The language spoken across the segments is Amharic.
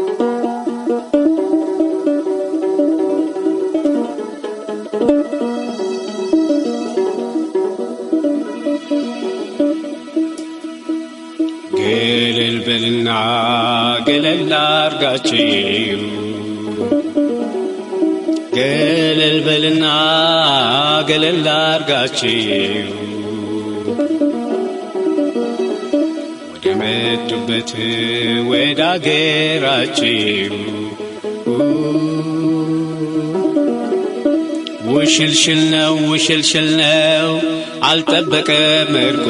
ገለል በልና ገለል አርጋችሁ ገለል በልና ገለል አርጋችሁ ወደ መጡበት ወደ አገራችሁ ውሽልሽል ነው ውሽልሽል ነው አልጠበቀም እርቁ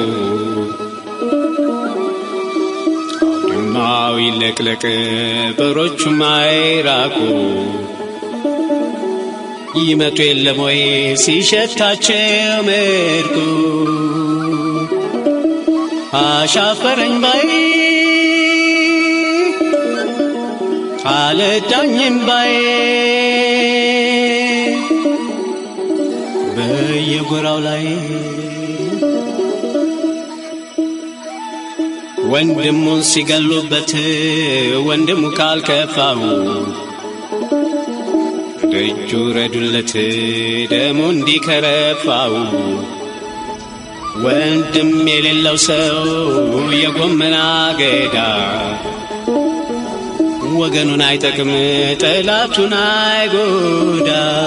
አውድማው ይለቅለቅ በሮቹም አይራቁ ይመጡ የለም ወይ ሲሸታቸው ምርኩ አሻፈረኝ ባይ አልዳኝም ባይ በየጎራው ላይ ወንድሙን ሲገሉበት ወንድሙ ካልከፋው ደጁ ረዱለት ደሙ እንዲከረፋው ወንድም የሌለው ሰው የጎመን አገዳ ወገኑን አይጠቅም ጠላቱን አይጎዳ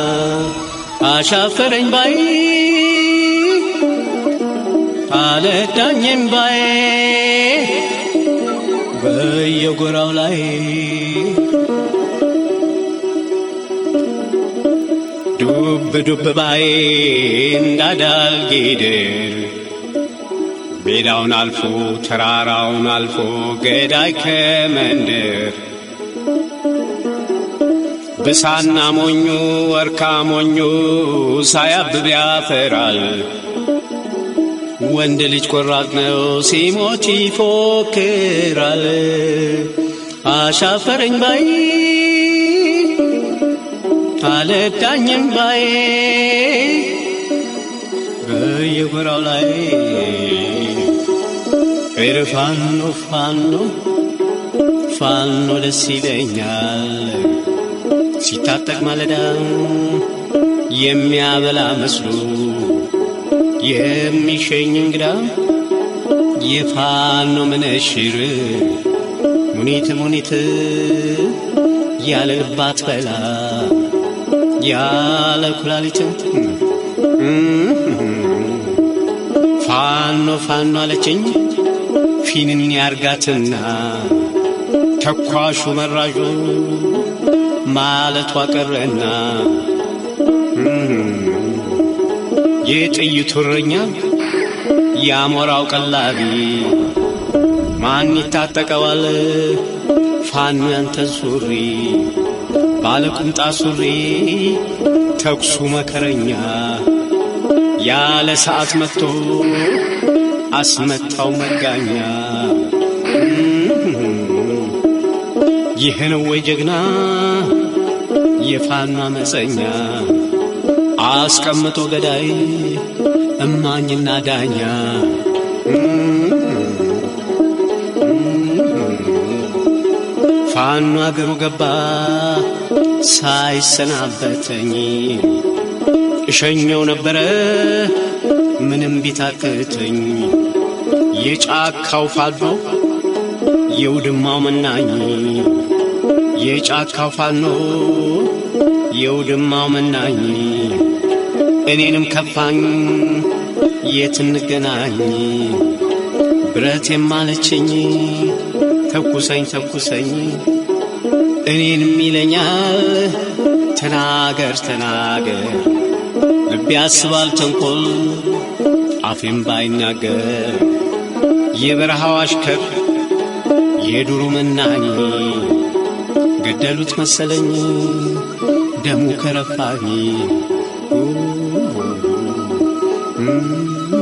አሻፈረኝ ባይ አለዳኝም ባይ በየጎራው ላይ ዱብ ዱብ ባይ እንዳዳል ጌድር ሜዳውን አልፎ ተራራውን አልፎ ገዳይ ከመንደር ብሳና ሞኙ ወርካ ሞኙ ሳያብብ ያፈራል። ወንድ ልጅ ቆራጥ ነው ሲሞት ይፎክራል። አሻፈረኝ ባይ አልዳኝም ባይ በየጎራው ላይ ኧረ ፋኖ ፋኖ ፋኖ ደስ ይለኛል ሲታጠቅ ማለዳ የሚያበላ መስሎ የሚሸኝ እንግዳ የፋኖ መነሽር ሙኒት ሙኒት ያለ ልባት በላ ያለ ኩላሊት ፋኖ ፋኖ አለችኝ ፊንን ያርጋትና ተኳሹ መራዡ ማለቷ ቀረና የጥይቱ እረኛ የአሞራው ቀላቢ ማን ይታጠቀዋል ፋኖ ያንተን ሱሪ ባለ ቁምጣ ሱሪ ተኩሱ መከረኛ ያለ ሰዓት መጥቶ አስመታው መጋኛ ይህ ነው ወይ ጀግና የፋኖ አመፀኛ አስቀምጦ ገዳይ እማኝና ዳኛ ፋኖ አገሩ ገባ ሳይሰናበተኝ እሸኘው ነበረ ምንም ቢታክተኝ የጫካው ፋኖ የውድማው መናኝ የጫካው ፋኖ የውድማው መናኝ እኔንም ከፋኝ የት እንገናኝ ብረት የማለችኝ ተኩሰኝ ተኩሰኝ እኔንም ይለኛል ተናገር ተናገር ልቤ ያስባል ተንኮል አፌም ባይናገር የበረሃው አሽከር የዱሩ መናኝ ገደሉት መሰለኝ ደሙ ከረፋኝ